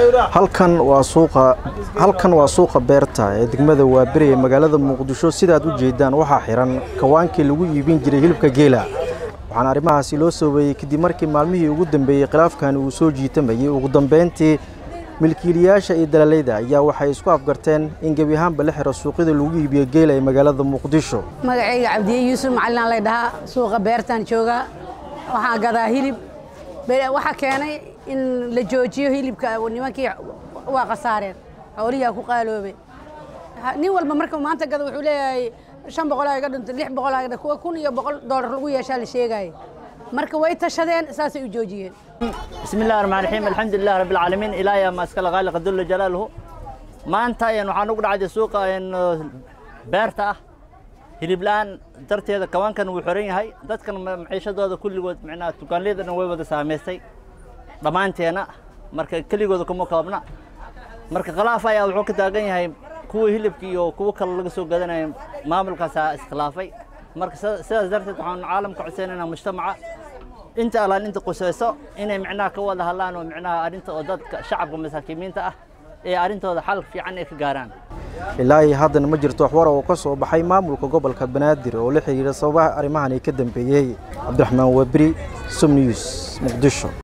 halkan waa suuqa halkan waa suuqa beerta ee degmada waaberi ee magaalada muqdisho sidaad u jeedaan waxaa xiran kawaankii lagu iibin jiray hilibka geela waxaana arrimahaasi loo soobeeyey kadib markii maalmihii ugu dambeeyey khilaafkani uu soo jiitamayey ugu dambeyntii milkiilayaasha iyo dalaaleyda ayaa waxay isku afgarteen in gebi ahaanba la xiro suuqyada lagu iibiyo geela ee magaalada muqdisho magacayga cabdiye yuusuf macalin lay dhahaa suuqa beertaan joogaa waxaan gadaa hilib waxaa keenay in la joojiyo hilibka nimankii waa khasaareen xoolihiaa ku qaaloobay nin walba marka maanta gada wuxuu leeyahay shan boqol iga dhintay lix boqol iga kuwa kun iyo boqol doolar lagu yeeshaa la sheegaayo marka way tashadeen saasay u joojiyeen بسم الله الرحمن الرحيم الحمد لله رب العالمين إلهي ما أسكال غالق جل جلاله ما أنت يعني waxaan ugu dhacday suuqa in beerta ah hiliblaan darteeda kawaankan wuu xiran yahay dadkan maciishadooda kulligood macnaha dukaanleedana way wada saameystay dhammaanteena marka keligooda kuma koobna marka khilaaf ayaa wuxuu ka taagan yahay kuwa hilibka iyo kuwa kale laga soo gadanaya maamulkaasaa iskhilaafay marka sidaas darteed waxaan caalamka codsaynaynaa mujtamaca inta alaan inta qusayso inay micnaha ka wada hadlaan oo micnaha arrinta oo dadka shacabka masaakiimiinta ah ee arrintooda xal fiican ay ka gaaraan ilaa iyo haddana ma jirto waxwara oo ka soo baxay maamulka gobolka banaadir oo la xiriira sababaha arrimahan ay ka dambeeyey cabdiraxmaan wabri som news muqdisho